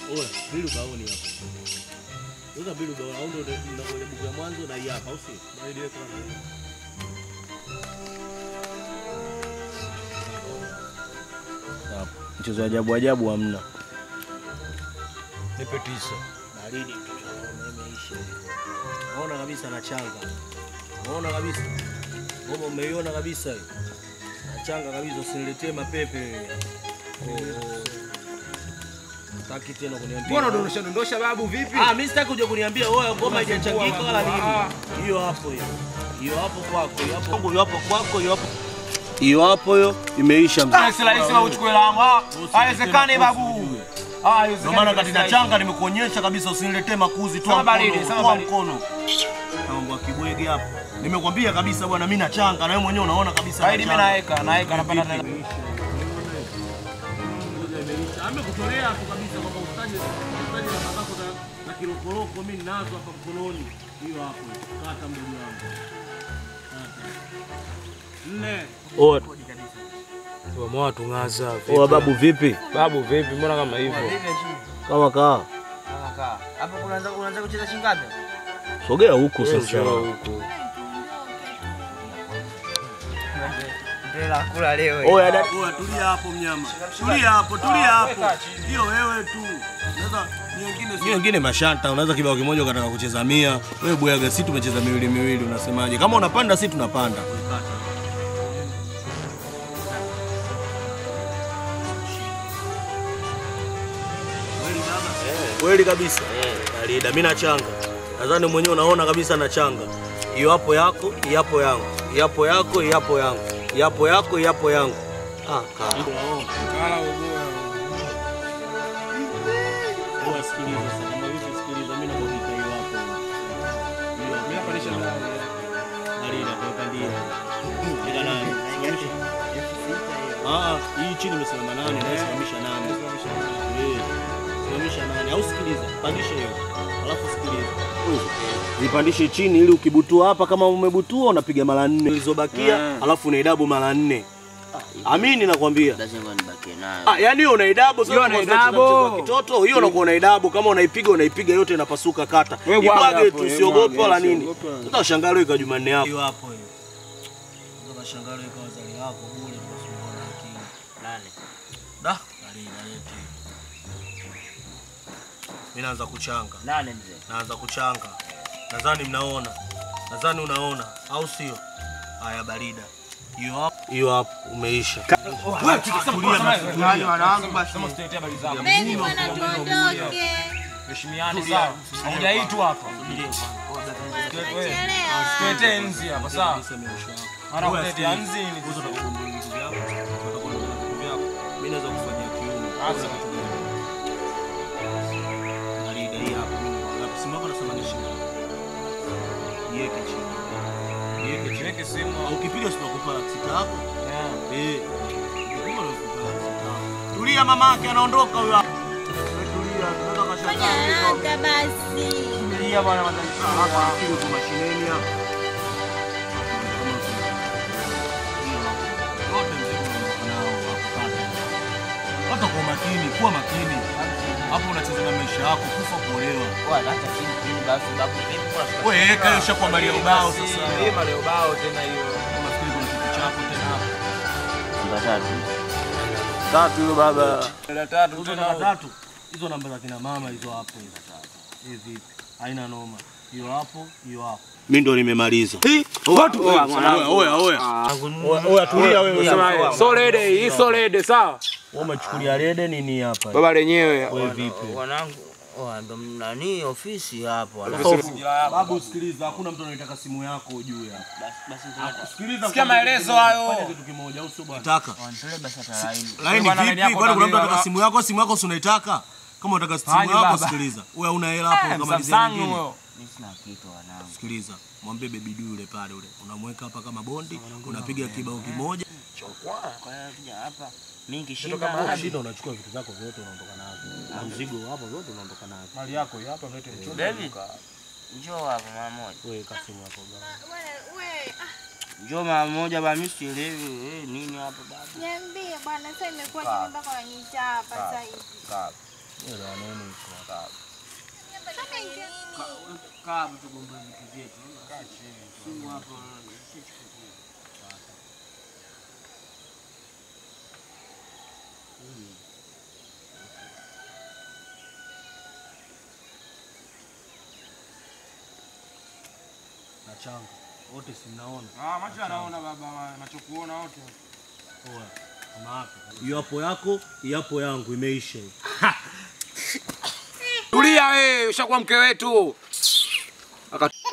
Oya, bili ubaoni hapo. Weka bili ubaoni, au ndio ndio ile buku ya mwanzo na hii hapa, au sio? Bali weka hapo. Hapo. Mchezo wa ajabu ajabu hamna. Nipe tisa. Baridi tu imeisha. Unaona kabisa anachanga. Unaona kabisa. Ngoma umeiona kabisa hiyo. Anachanga kabisa usiniletee mapepe. Oh. Taki tena kuniambia. Mbona dondosha dondosha babu vipi? Ah, mimi sitaki kuja kuniambia wewe ngoma haijachangika wala Ah. nini. Hiyo hapo hiyo. Hiyo hapo kwako, hiyo hapo kwangu, hiyo hapo kwako, hiyo hapo. Hiyo hapo hiyo imeisha mzee. Si rahisi wewe uchukue langu. Ah, Haiwezekani babu. Ah, haiwezekani. Ndio maana katika changa nimekuonyesha kabisa usiniletee makuzi tu Sawa baridi, sawa toa baridi. mkono. Mambo ya kibwege hapo. Nimekwambia kabisa bwana mimi na changa na wewe mwenyewe unaona kabisa. Baridi mimi naweka, naweka napanda tena. Amekutolea tu kabisa kwamba ustaje ustaje na babako na, na kilokoloko mimi ninazo hapa mkononi. Hiyo hapo. Kata mdogo wangu. Kata. Nne. Oa. Tuamua tungaza. Oa babu vipi? Babu vipi? Mbona kama hivyo? Kama kaa. Hapo unaanza unaanza kucheza shingapi? Sogea huku Wewe sasa. njoo huku. Ndio la kula leo. Oya dada. Oya tulia hapo mnyama. Tulia hapo, tulia hapo. Hiyo wewe tu. Unaweza nyingine si wengine mashanta, unaweza kibao kimoja ukataka kucheza mia. Wewe bwaga si tumecheza miwili miwili unasemaje? Kama unapanda si tunapanda. Kweli kabisa. Barida, mimi nachanga. Nadhani mwenyewe unaona kabisa nachanga. Hiyo hapo yako, hiyo hapo yangu. Hiyo hapo yako, hiyo hapo yangu. Hiyo hapo yako, hiyo hapo yangu. Ah, kaa. Kala ugoa. Wewe sikiliza sasa, kama hivi sikiliza, mimi nakuita hiyo hapo. Hiyo Mimi napandisha ndani. Barida, kwa ndio. Ila nani? Ah, hii chini imesimama nane, na isimamisha nane. Eh, Simamisha nane. Au sikiliza, pandisha hiyo. Alafu sikiliza. Zipandishe chini ili ukibutua hapa kama umebutua unapiga mara nne. Zilizobakia alafu unaidabu mara nne. Amini nakwambia. Lazima nibakie nayo. Ah, yani hiyo unaidabu sasa Hiyo kama unaidabu. unacheza mchezo wa kitoto, hiyo unakuwa unaidabu kama unaipiga unaipiga yote inapasuka kata. Wewe bwaga Ibwage hapo, tu wewe usiogope bwaga, wala nini. usiogope wala nini. Sasa ushangalie kwa Jumanne yako. Hiyo hapo hiyo. Sasa kashangalie kwa wazali wako bure tunasumbua na akili. Nane. Da, kali nalete. Mimi naanza kuchanga. Nane mzee. Naanza kuchanga. Nadhani mnaona. Nadhani unaona au sio? Haya barida. Hiyo hapo. Hiyo hapo umeisha. Wewe tulia basi. Nani wanangu basi. Sema usitetea habari zako. Beni bwana, tuondoke. Heshimiane sawa. Haujaitwa hapa. Wewe. Tuletee nzi hapa sawa. Mara kuletea nzi ni Mimi naweza kufanyia kiuno. Asa. Barida hii hapo. Na simu yako nasema ni shilingi. Niweke chini. Niweke chini. Weke simu. Au ukipiga sitakupa laki sita yako. Yeah. Eh. Ukipiga unakupa laki sita yako. Tulia mama yake anaondoka huyo hapo. Wewe Tulia, tunaweza Fanya kashangaa. haraka basi. Tulia bwana hapa kile tu mashineni hapa. Wote mzigo unaondoka nao hapo kata. Hata kwa makini, kuwa makini. Hapo unacheza na maisha yako, kufa kuolewa. Wala hata chini chini basi babu vipi kwa Wewe weka hiyo shakuangalia ubao sasa. Lima leo bao tena hiyo. Unafikiri kuna kitu chako tena hapo. namba tatu. Tatu hiyo baba. La tatu Hizo tena. namba tatu. Hizo namba za kina mama hizo hapo hizo tatu. Hivi vipi? Haina noma. Hiyo hapo, hiyo hapo. Mimi ndo nimemaliza. Watu oya oya oya. Oya tulia wewe. Solede, hii solede sawa. Wewe umechukulia rede nini hapa? Baba lenyewe. Wewe vipi? Wanangu oh, ndo nani ofisi hapo. wala- Babu sikiliza, hakuna mtu anayetaka simu yako ujue hapa. Basi basi Sikiliza. Sikia maelezo hayo. Fanya kitu kimoja au sio bwana? Nataka. wanitolee basi hata laini. Laini Bwana, laini vipi? yako Kwani kuna mtu kabila. anataka simu yako? Simu yako si unaitaka? Kama unataka simu Haji yako baba. sikiliza. Wewe una hela hapo Eh, kama Samsung nyingine. huyo. Mimi sina kitu wanangu. Sikiliza, mwambie baby du yule pale yule. Unamweka hapa kama bondi, unapiga kibao kimoja. Kwa hiyo kuja hapa mimi Toka kishinda mahali shida unachukua vitu zako vyote unaondoka navyo. Na mzigo hapo vyote unaondoka navyo. Mali yako hii hapa mlete mchoro. Baby. Njoo hapa mara moja. Wewe kasimu hapo baba. We- we, ah, Njoo mara moja ba mimi sielewi eh, nini hapa baba. Niambie bwana, sasa imekuwa nini mpaka unaniita hapa sasa hivi? Sawa. Kaa hapo tugombe vitu vyetu. Simu hapo. na changa wote sinaona Ah, macho anaona baba, macho kuona wote. yapo yako yapo yangu imeisha hiyo. Tulia wewe, ushakuwa mke wetu. Aka-